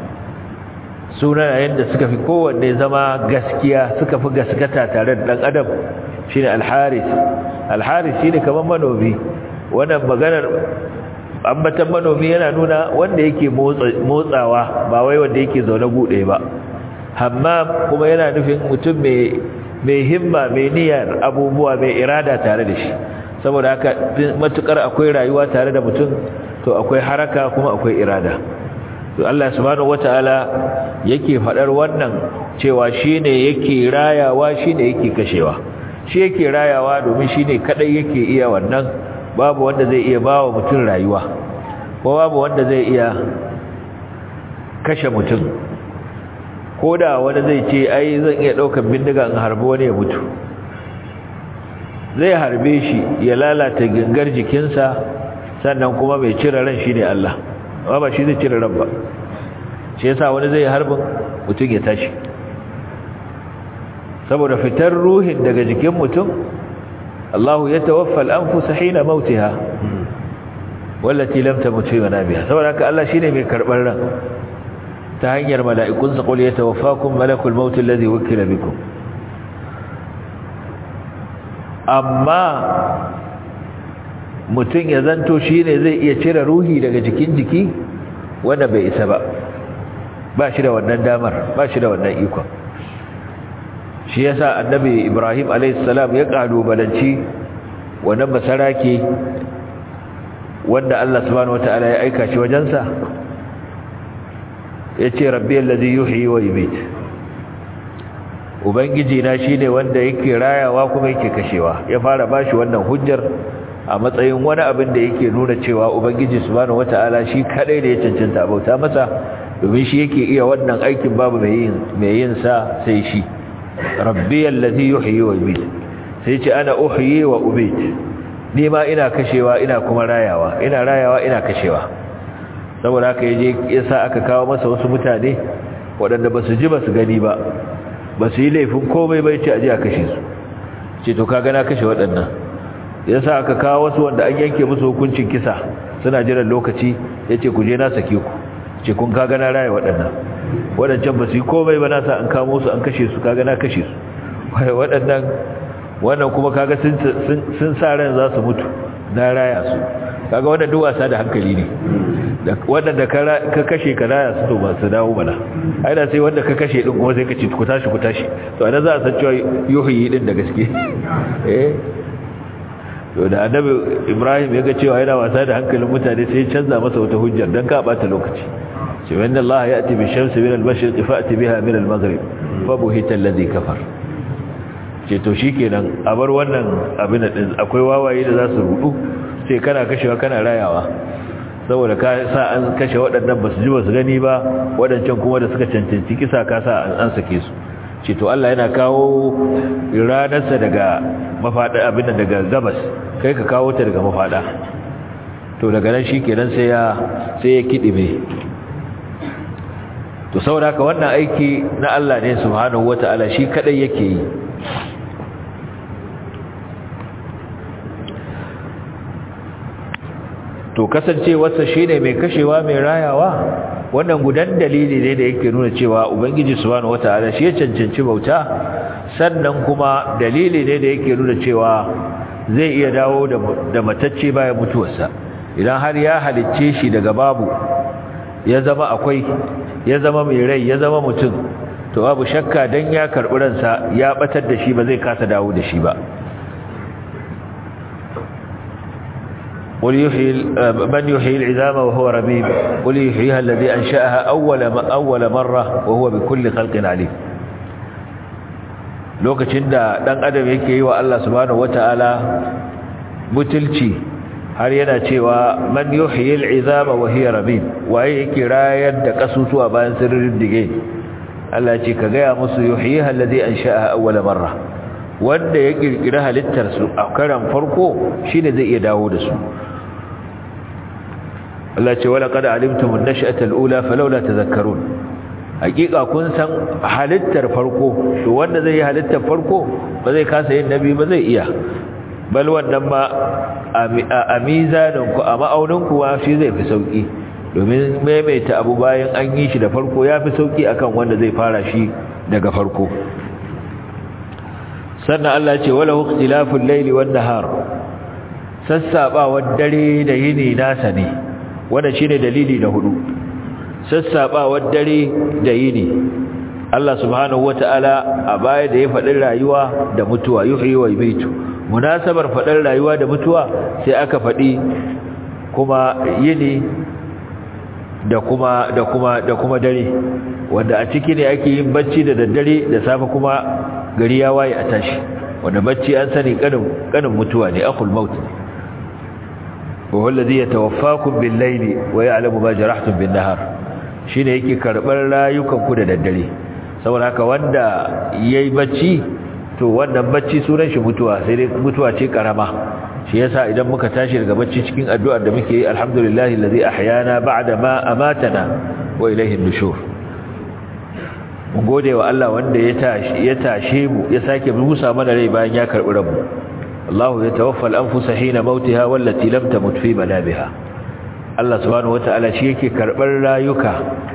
sunayen da suka fi kowanne zama gaskiya suka fi gaskata tare da dan adam shine al-harith al-harith shine kaman manomi wannan maganar ambatan manomi yana nuna wanda yake motsawa ba wai wanda yake zaune gude ba hammam kuma yana nufin mutum mai mai himma mai niyyar abubuwa mai irada tare da shi saboda haka matukar akwai rayuwa tare da mutum to akwai haraka kuma akwai irada to Allah subhanahu wataala yake fadar wannan cewa shine yake rayawa shine yake kashewa shi yake rayawa domin shine kadai yake iya wannan babu wanda zai iya bawa mutum rayuwa ko babu wanda zai iya kashe mutum ko da wani zai ce ai zan iya ɗaukar bindiga in harbi wani ya mutu zai harbe shi ya lalata gangar jikinsa sannan kuma mai cire ran shi ne Allah amma ba shi zai cire ran ba shi yasa wani zai harbin mutum ya tashi saboda fitar ruhin daga jikin mutum Allahu ya tawaffa al-anfus hina mautiha wallati lam tamut fi manabiha saboda haka Allah shine mai karbar ran ta hanyar mala'ikun sa qul yatawaffakum malakul maut alladhi wukila bikum amma mutum ya zanto shine zai iya cire ruhi daga jikin jiki wanda bai isa ba ba shi da wannan damar ba shi da wannan ikon shi yasa annabi Ibrahim alayhis salam ya kalubalanci wannan basarake wanda Allah subhanahu wataala ya aika shi wajensa yace rabbi alladhi yuhyi wa yumiit ubangiji na shine wanda yake rayawa kuma yake kashewa ya fara bashi wannan hujjar a matsayin wani abin da yake nuna cewa ubangiji subhanahu wataala shi kadai da ya cancanta bauta masa domin shi yake iya wannan aikin babu mai yin mai yin sa sai shi rabbi alladhi yuhyi wa yumiit sai ce ana uhyi wa umiit ni ma ina kashewa ina kuma rayawa ina rayawa ina kashewa saboda haka yaje yasa aka kawo masa wasu mutane waɗanda basu ji basu gani ba basu yi laifin komai bai ce aje a kashe su ce to kaga na kashe waɗannan yasa aka kawo wasu wanda an yanke musu hukuncin kisa suna jiran lokaci yace ku je na sake ku ce kun kaga na raya waɗannan waɗancan basu yi komai ba na sa an kamo su an kashe su kaga na kashe su waɗannan wannan kuma kaga sun sa ran za su mutu na raya su kaga wannan duk wasa da hankali ne wanda ka kashe ka raya su to ba su dawo bana ai da sai wanda ka kashe din kuma sai ka ce ku tashi ku tashi to anan za a san cewa yuhyi din da gaske eh to da annabi Ibrahim ya ga cewa yana wasa da hankalin mutane sai ya canza masa wata hujjar dan ka bata lokaci ce wa inna Allah ya'ti bi shamsi min al-mashriq fa'ti biha min al-maghrib fa buhita alladhi kafara ce to shikenan a bar wannan abin din akwai wawaye da za su rudu sai kana kashewa kana rayawa saboda ka sa an kashe waɗannan basu ji basu gani ba waɗancan kuma da suka cancanci kisa ka sa an an sake su ce to Allah yana kawo ranarsa daga mafada abin da daga gabas kai ka kawo ta daga mafada to daga nan shikenan sai ya sai ya kidime to saboda haka wannan aiki na Allah ne subhanahu wataala shi kadai yake yi to kasancewarsa shine mai kashewa mai rayawa wannan gudan dalili ne da yake nuna cewa ubangiji subhanahu wataala shi ya cancanci bauta sannan kuma dalili ne da yake nuna cewa zai iya dawo da matacce bayan mutuwarsa idan har ya halicce shi daga babu ya zama akwai ya zama mai rai ya zama mutum to babu shakka dan ya karbi ransa ya batar da shi ba zai kasa dawo da shi ba قل يحيي من يحيي العظام وهو رميم قل يحييها الذي أنشأها أول أول مرة وهو بكل خلق عليم lokacin da dan adam yake yi wa Allah subhanahu wataala butulci har yana cewa man yuhyi al'izama wa hiya ramim waye yake rayar da kasusuwa bayan sirrin dige Allah ce ka ga musu yuhyiha alladhi ansha'aha awwal marra wanda ya kirkira halittar su a karan farko shine zai iya dawo da su Allah ce wala qad alimtum an-nash'ata al-ula falawla tadhakkarun hakika kun san halittar farko to wanda zai yi halittar farko ba zai kasa yin nabi ba zai iya bal wannan ma a mizanin ku a ma'aunin ku shi zai fi sauki domin maimaita abu bayan an yi shi da farko ya fi sauki akan wanda zai fara shi daga farko sannan Allah ce wala ikhtilaful layli wan nahar sassabawar dare da yini nasa ne wanda shine dalili na hudu sassabawar dare da yini Allah subhanahu wataala a baya da ya faɗi rayuwa da mutuwa yuhyi wa yumitu munasabar faɗin rayuwa da mutuwa sai aka faɗi kuma yini da kuma da kuma da kuma dare wanda a ciki ne ake yin bacci da daddare da safe kuma gari ya waye a tashi wanda bacci an sani kanin kanin mutuwa ne akul maut wa wallazi yatawaffakum bil layli wa ya'lamu ma jarahtum bin nahar shine yake karbar rayukan ku da daddare saboda haka wanda yayi bacci to wannan bacci sunan shi mutuwa sai dai mutuwa ce karama shi yasa idan muka tashi daga bacci cikin addu'ar da muke yi alhamdulillahi allazi ahyana ba'da ma amatana wa ilayhi an-nushur mu gode wa Allah wanda ya tashi ya tashe mu ya sake musa mana rai bayan ya karbi ranmu Allah ya tawaffa al-anfusa hina mautiha wallati lam tamut fi manabiha Allah subhanahu wata'ala shi yake karbar rayuka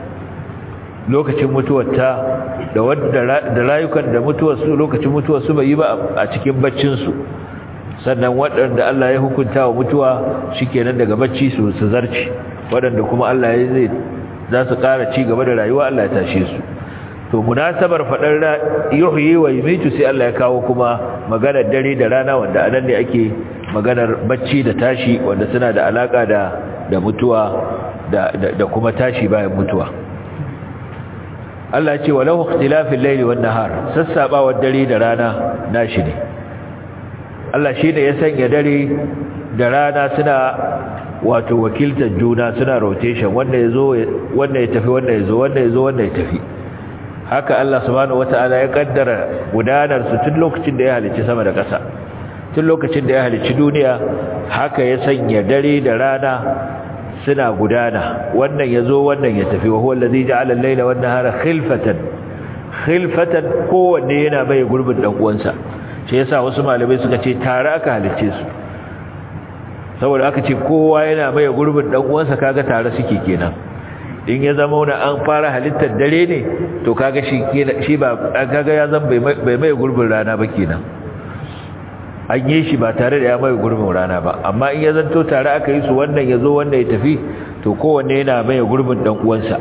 lokacin mutuwarta da wadda da rayukan da mutuwar su lokacin mutuwar su bai yi ba a cikin baccin su sannan waɗanda Allah ya hukunta wa mutuwa shikenan daga bacci su su zarci waɗanda kuma Allah ya zai za su ƙara ci gaba da rayuwa Allah ya tashe su to munasabar fadar yuhyi wa yumitu sai Allah ya kawo kuma maganar dare da rana wanda anan ne ake maganar bacci da tashi wanda suna da alaka da da mutuwa da da kuma tashi bayan mutuwa Allah ya ce walau ikhtilafil layli wan nahar sassabawar dare da rana nashi ne Allah shi ne ya sanya dare da rana suna wato wakiltar juna suna rotation wanda yazo wanda ya tafi wanda yazo wanda yazo wanda ya tafi haka Allah subhanahu wata'ala ya kaddara gudanar su tun lokacin da ya halicci sama da ƙasa tun lokacin da ya halicci duniya haka ya sanya dare da rana suna gudana wannan yazo wannan ya tafi wa huwa allazi ja'ala al-layla wan nahara khilfatan khilfatan kowanne yana bai gurbin dan uwansa shi yasa wasu malamai suka ce tare aka halicce su saboda aka ce kowa yana bai gurbin dan uwansa kaga tare suke kenan in ya zama wani an fara halittar dare ne to kaga shi shi ba kaga ya zan bai mai gurbin rana ba kenan an yi shi ba tare da ya mai gurbin rana ba amma in ya zanto tare aka yi su wannan ya zo wannan ya tafi to kowanne yana mai gurbin dan uwansa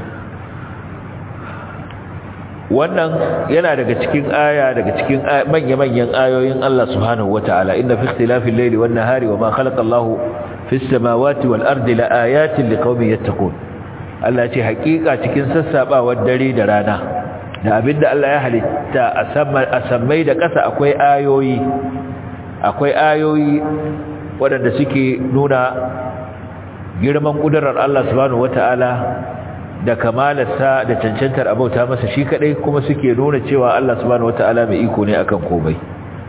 wannan yana daga cikin aya daga cikin manya-manyan ayoyin Allah subhanahu wataala inna fi ikhtilafil layli wan nahari wama khalaqa Allahu fis samawati wal ardi la ayatin liqaumin yattaqun Allah ce hakika cikin sassabawar dare da rana da abinda Allah ya halitta a sammai da ƙasa akwai ayoyi akwai ayoyi waɗanda suke nuna girman ƙudurar Allah subhanahu wata'ala da kamalarsa da cancantar abauta masa shi kadai kuma suke nuna cewa Allah subhanahu wata'ala mai iko ne akan komai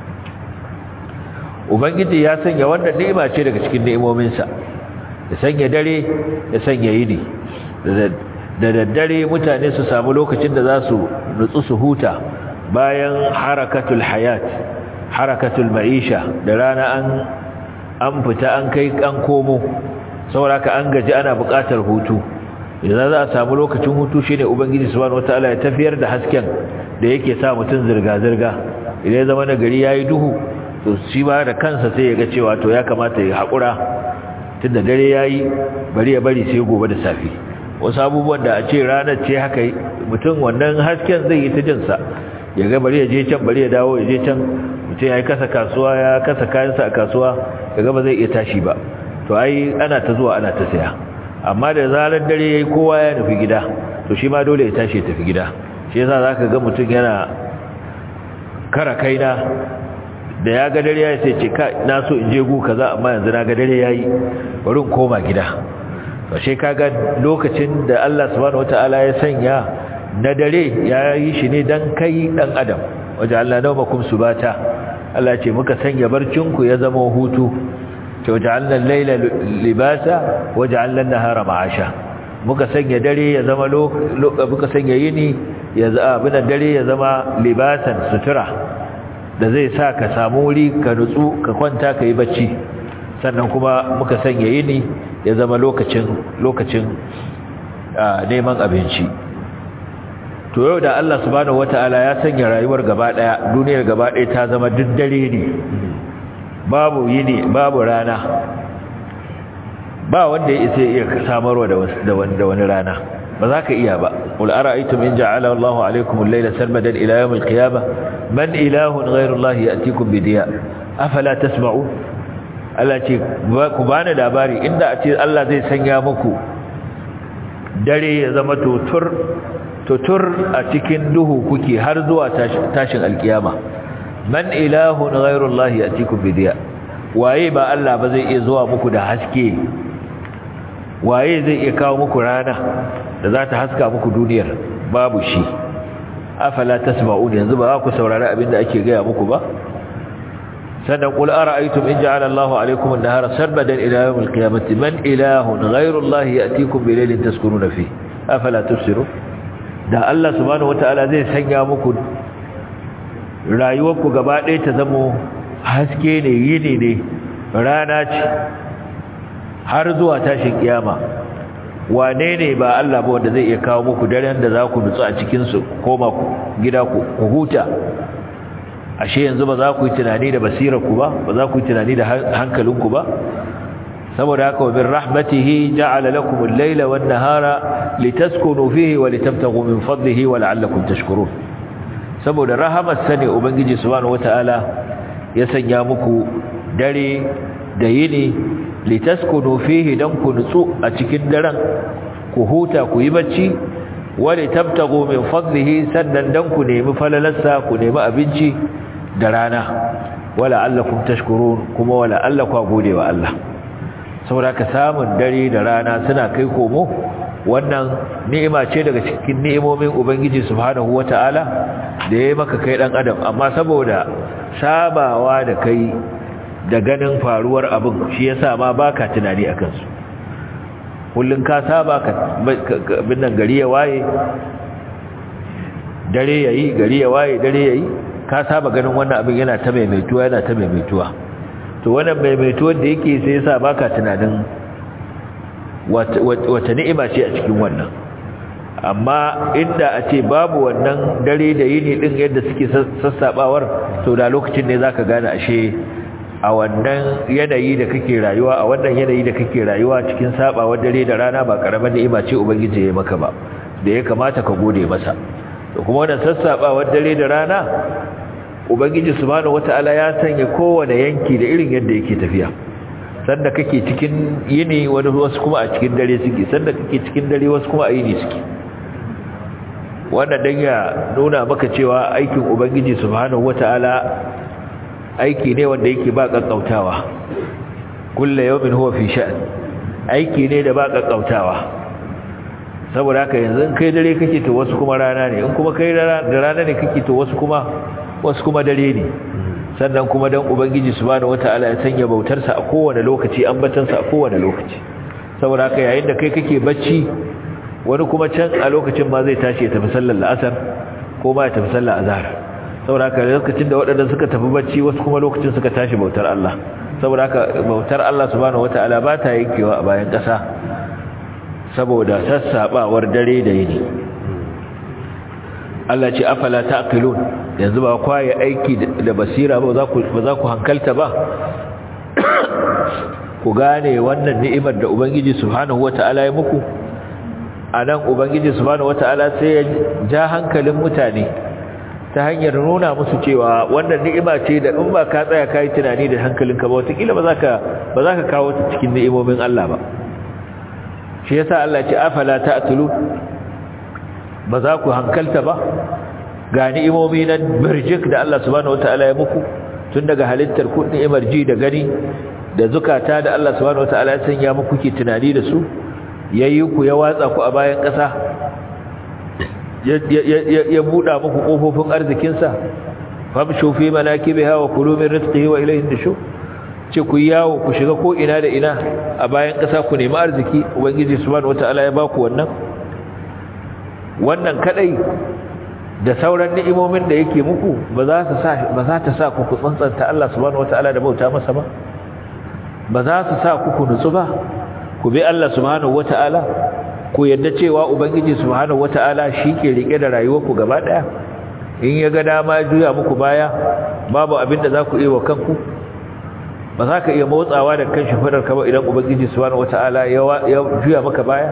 ubangiji ya sanya wannan ni'ima ce daga cikin ni'imominsa ya sanya dare ya sanya yini da daddare mutane su samu lokacin da za su nutsu su huta bayan harakatul hayat harakatul ma'isha da rana an an fita an kai an komo sauraka an gaji ana buƙatar hutu idan za a samu lokacin hutu shine ubangiji subhanahu wataala ya tafiyar da hasken da yake sa mutum zirga zirga idan ya zama na gari yayi duhu to shi ba da kansa sai ya ga cewa to ya kamata ya haƙura tunda dare yayi bari ya bari sai gobe da safe wasu abubuwan da a ce ranar ce haka mutum wannan hasken zai yi ta jinsa ya ga bari ya je can bari ya dawo ya je can mutum ya yi kasa kasuwa ya kasa kayansa a kasuwa ya ga ba zai iya tashi ba to ai ana ta zuwa ana ta saya amma da zarar dare yayi kowa ya nufi gida to shi ma dole ya tashi ya tafi gida shi yasa zaka ga mutum yana kara kaina da ya ga dare yayi sai ce ka na so in je gu kaza amma yanzu na ga dare yayi bari in koma gida to shi kaga lokacin da Allah subhanahu wataala ya sanya na dare ya yi shi ne dan kai dan adam waje Allah nawmakum subata Allah ce muka sanya barcinku ya zama hutu ce waja'alna al-layla libasa waja'alna an-nahara ma'asha muka sanya dare ya zama muka sanya yini ya zama dare ya zama libasan sutura da zai sa ka samu wuri ka nutsu ka kwanta ka yi bacci sannan kuma muka sanya yini ya zama lokacin lokacin neman abinci to yau da Allah subhanahu wataala ya sanya rayuwar gaba daya duniyar gaba daya ta zama diddare ne babu yini babu rana ba wanda ya isa iya samarwa da wani rana ba za ka iya ba qul ara'aytum in ja'ala Allahu alaykum al-layla sarmadan ila yawm al-qiyamah man ilahun ghayru Allah ya'tikum bi diya afala tasma'un Allah ce ku bani labari inda a ce Allah zai sanya muku dare ya zama tutur tutur a cikin duhu kuke har zuwa tashin alkiyama man ilahun ghayru Allah ya'tikum bi diya waye ba Allah ba zai iya zuwa muku da haske waye zai iya kawo muku rana da za ta haska muku duniyar babu shi afala tasma'un yanzu ba ku saurari abin da ake gaya muku ba sannan qul ara'aytum in ja'ala Allahu 'alaykum an-nahara sarmadan ila yawm al-qiyamati man ilahun ghayru Allah ya'tikum bi laylin taskununa fihi afala tubsirun da Allah subhanahu wata'ala zai sanya muku rayuwarku gaba ɗaya ta zamo haske ne yini ne rana ce har zuwa tashin kiyama wane ne ba Allah ba wanda zai iya kawo muku daren da za ku nutsu a cikinsu koma gida ku huta ashe yanzu ba za ku yi tunani da basirarku ba ba za ku yi tunani da hankalinku ba saboda haka wa min rahmatihi ja'ala lakum al-layla wan-nahara litaskunu fihi wa litabtaghu min fadlihi wa la'allakum tashkurun saboda rahamar sani ubangiji subhanahu wataala ya sanya muku dare da yini litaskunu fihi dan ku nutsu a cikin daren ku huta ku yi bacci wa litabtaghu min fadlihi sannan dan ku nemi falalarsa ku nemi abinci da rana wa la'allakum tashkurun kuma wa la'allakum gode wa Allah saboda ka samun dare da rana suna kai komo wannan ni'ima ce daga cikin ni'imomin ubangiji subhanahu wata'ala da yayi maka kai dan adam amma saboda sabawa da kai da ganin faruwar abin shi yasa ma baka tunani akan su kullun ka saba ka bin nan gari ya waye dare yayi gari ya waye dare yayi ka saba ganin wannan abin yana ta maimaituwa yana ta maimaituwa to wannan maimaituwar da yake sai yasa baka tunanin wata ni'ima ce a cikin wannan amma inda a ce babu wannan dare da yini din yadda suke sassabawar to da lokacin ne zaka gane ashe a wannan yanayi da kake rayuwa a wannan yanayi da kake rayuwa cikin sabawar dare da rana ba karaman ni'ima ce ubangiji ya maka ba da ya kamata ka gode masa to kuma wannan sassabawar dare da rana ubangiji subhanahu wataala ya sanya kowane yanki da irin yadda yake tafiya sanda kake cikin yini wani wasu kuma a cikin dare suke sanda kake cikin dare wasu kuma a yini suke wannan dan ya nuna maka cewa aikin ubangiji subhanahu wataala aiki ne wanda yake ba kakkautawa kullu yawmin huwa fi sha'n aiki ne da ba kakkautawa saboda haka yanzu in kai dare kake to wasu kuma rana ne in kuma kai da rana ne kake to wasu kuma wasu kuma dare ne sannan kuma dan ubangiji subhanahu wataala ya sanya bautarsa a kowane lokaci ambatansa a kowane lokaci saboda haka yayin da kai kake bacci wani kuma can a lokacin ma zai tashi ya tafi sallar la'asar ko ma ya tafi sallar azhar saboda haka lokacin da waɗanda suka tafi bacci wasu kuma lokacin suka tashi bautar Allah saboda haka bautar Allah subhanahu wataala ba ta yankewa a bayan ƙasa saboda sassabawar dare da yini Allah ce afala taqilun yanzu ba kwaye aiki da basira ba za ku ba za ku hankalta ba ku gane wannan ni'imar da ubangiji subhanahu wataala ya muku anan ubangiji subhanahu wataala sai ya ja hankalin mutane ta hanyar nuna musu cewa wannan ni'ima ce da in ba ka tsaya kai tunani da hankalinka ba wataƙila ba za ka ba za ka kawo ta cikin ni'imomin Allah ba shi yasa Allah ce afala ta'qilun ba za ku hankalta ba ga ni'imomi na birjik da Allah subhanahu wataala ya muku tun daga halittar ku ni'imar ji da gani da zukata da Allah subhanahu wataala ya sanya muku ke tunani da su yayi ku ya watsa ku a bayan ƙasa ya buɗa muku ƙofofin arzikinsa famshu fi manakibiha wa kulu min rizqihi wa ilayhi nushur ce ku yawo ku shiga ko ina da ina a bayan ƙasa ku nemi arziki ubangiji subhanahu wataala ya baku wannan wannan kadai da sauran ni'imomin da yake muku ba za ta sa ba za ta sa ku ku tsantsanta Allah subhanahu wataala da bauta masa ba ba za su sa ku ku nutsu ba ku bi Allah subhanahu wataala ku yadda cewa ubangiji subhanahu wataala ke rike da rayuwarku gaba daya in ya ga dama juya muku baya babu abin da za ku yi wa kanku ba za ka iya motsawa da kan shafadar ka ba idan ubangiji subhanahu wataala ya juya maka baya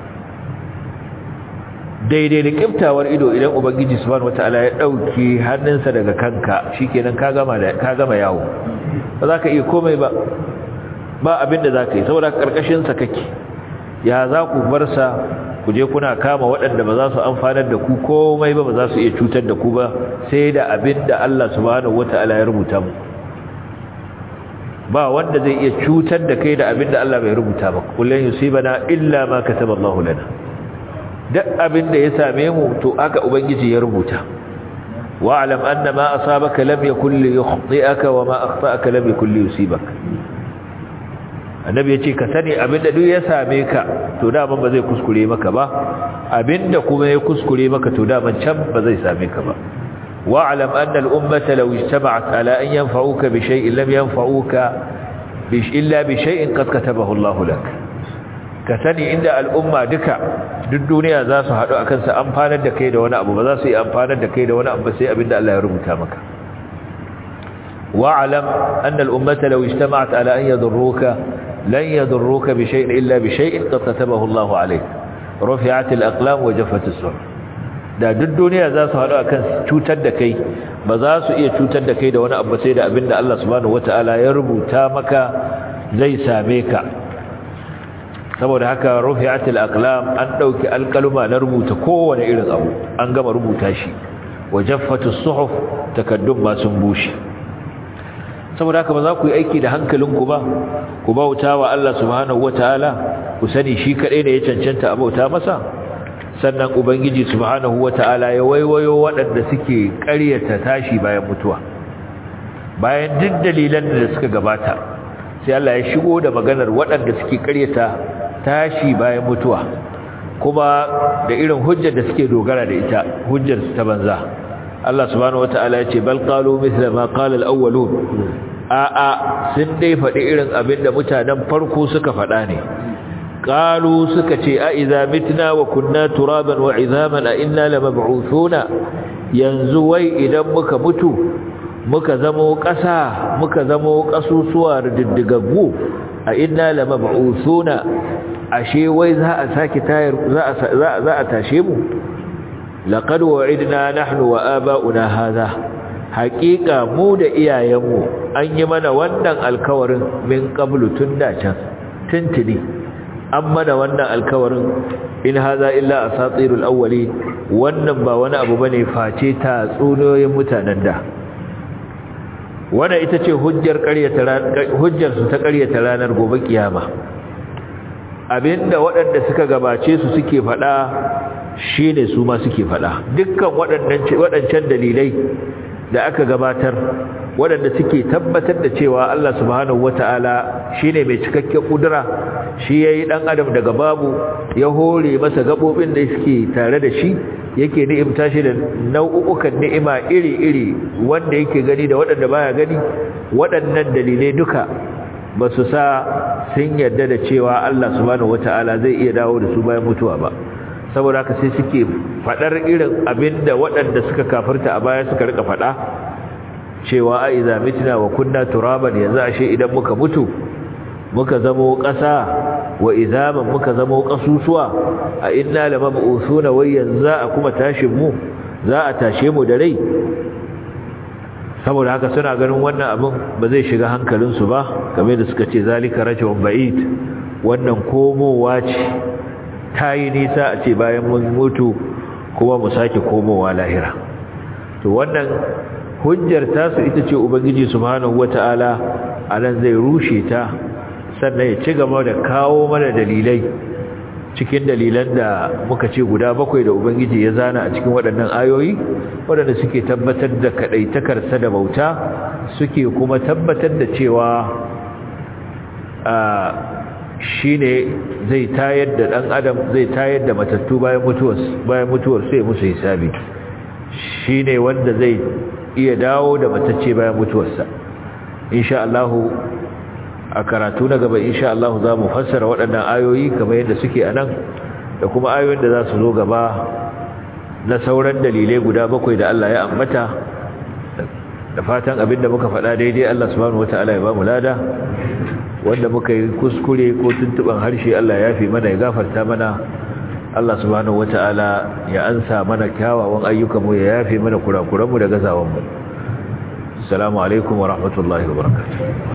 daidai da kiftawar ido idan ubangiji subhanahu wataala ya dauki hannunsa daga kanka shikenan ka gama da ka gama yawo ba za ka iya komai ba ba abin da za ka yi saboda karkashin sa kake ya za ku bar sa ku je kuna kama waɗanda ba za su amfanar da ku komai ba ba za su iya cutar da ku ba sai da abin da Allah subhanahu wataala ya rubuta mu ba wanda zai iya cutar da kai da abin da Allah bai rubuta ba kullun yusibana illa ma kataba Allahu lana duk abin da ya same mu to aka ubangiji ya rubuta wa'lam anna ma asabaka lam yakul li yukhti'aka wa ma akhta'aka lam yakul li yusibaka annabi yace ka sani abinda duk ya same ka to da ba zai kuskure maka ba abinda kuma ya kuskure maka to da can ba zai same ka ba wa'lam anna al-ummata law ijtama'at ala an yanfa'uka bi shay'in lam yanfa'uka bi illa bi shay'in qad katabahu Allahu lak ka sani inda al'umma duka duk duniya za su haɗu akan sa amfanar da kai da wani abu ba za su yi amfanar da kai da wani abu sai abinda Allah ya rubuta maka wa'lam anna al-ummata law ijtama'at ala an yadurruka lan yadurruka bi shay'in illa bi shay'in qad katabahu Allahu alayk rufi'at al-aqlam wa jaffat as-suhuf da duk duniya za su haɗu akan cutar da kai ba za su iya cutar da kai da wani abu sai da abinda Allah subhanahu wataala ya rubuta maka zai same ka saboda haka rufi'atul aqlam an dauki alkaluma na rubuta kowane irin abu an gama rubuta shi wajaffatus suhuf takaddum ma sun bushe saboda haka ba za ku yi aiki da hankalinku ba ku bauta wa Allah subhanahu wataala ku sani shi kadai ne ya cancanta a bauta masa sannan ubangiji subhanahu wataala ya waiwayo waɗanda suke ƙaryata tashi bayan mutuwa bayan duk dalilan da suka gabata sai Allah ya shigo da maganar waɗanda suke ƙaryata tashi bayan mutuwa kuma da irin hujjar da suke dogara da ita hujjar ta banza Allah subhanahu wataala ya ce bal qalu mithla ma qala al-awwalun a a sun dai faɗi irin abin da mutanen farko suka faɗa ne qalu suka ce a idza mitna wa kunna turaban wa idhaman a inna lamab'uthuna yanzu wai idan muka mutu muka zamo ƙasa muka zamo ƙasusuwa diddigaggu a inna lamab'uthuna ashe wai za a saki tayar za a tashe mu laqad wa'idna nahnu wa aba'una hadha haqiqa mu da iyayenmu an yi mana wannan alkawarin min qablu tun da can tuntuni an mana wannan alkawarin in hadha illa asatirul awwali wannan ba wani abu bane face ta tsunoyin mutanen da wannan ita ce hujjar ƙaryata hujjar su ta ƙaryata ranar gobe kiyama abinda waɗanda suka gabace su suke faɗa shine su ma suke faɗa dukkan waɗancan dalilai da aka gabatar waɗanda suke tabbatar da cewa Allah subhanahu wata'ala shine mai cikakken kudura shi yayi dan adam daga babu ya hore masa gabobin da suke tare da shi yake ni'imta shi da nau'ukan ni'ima iri-iri wanda yake gani da waɗanda baya gani waɗannan dalilai duka ba su sa sun yarda da cewa Allah subhanahu wata'ala zai iya dawo da su bayan mutuwa ba saboda haka sai suke fadar irin abinda waɗanda suka kafirta a baya suka rika fada cewa a iza mitna wa kunna turaban yanzu ashe idan muka mutu muka zamo ƙasa wa izaman muka zamo ƙasusuwa a inna lamab'usuna wai yanzu a kuma tashin mu za a tashe mu da rai saboda haka suna ganin wannan abin ba zai shiga hankalinsu ba game da suka ce zalika rajulun ba'id wannan komowa ce ta yi nisa a ce bayan mun mutu kuma mu sake komowa lahira to wannan hujjar tasu ita ce ubangiji subhanahu wata'ala anan zai rushe ta sannan ya ci gaba da kawo mana dalilai cikin dalilan da muka ce guda bakwai da ubangiji ya zana a cikin waɗannan ayoyi waɗanda suke tabbatar da kaɗaitakarsa da bauta suke kuma tabbatar da cewa shi ne zai tayar da ɗan adam zai tayar da matattu bayan mutuwar bayan mutuwar sai musu hisabi shi ne wanda zai iya dawo da matacce bayan mutuwarsa insha Allah a karatu na gaba insha Allah za mu fassara waɗannan ayoyi kamar yadda suke a nan da kuma ayoyin da za su zo gaba na sauran dalilai guda bakwai da Allah ya ambata da fatan abinda muka faɗa daidai Allah subhanahu wataala ya ba mu lada wanda muka yi kuskure ko tuntuban harshe Allah ya fi mana ya gafarta mana Allah subhanahu wataala ya ansa mana kyawawan ayyukanmu ya yafe mana kurakuranmu da gazawanmu assalamu alaikum wa rahmatullahi wa barakatuh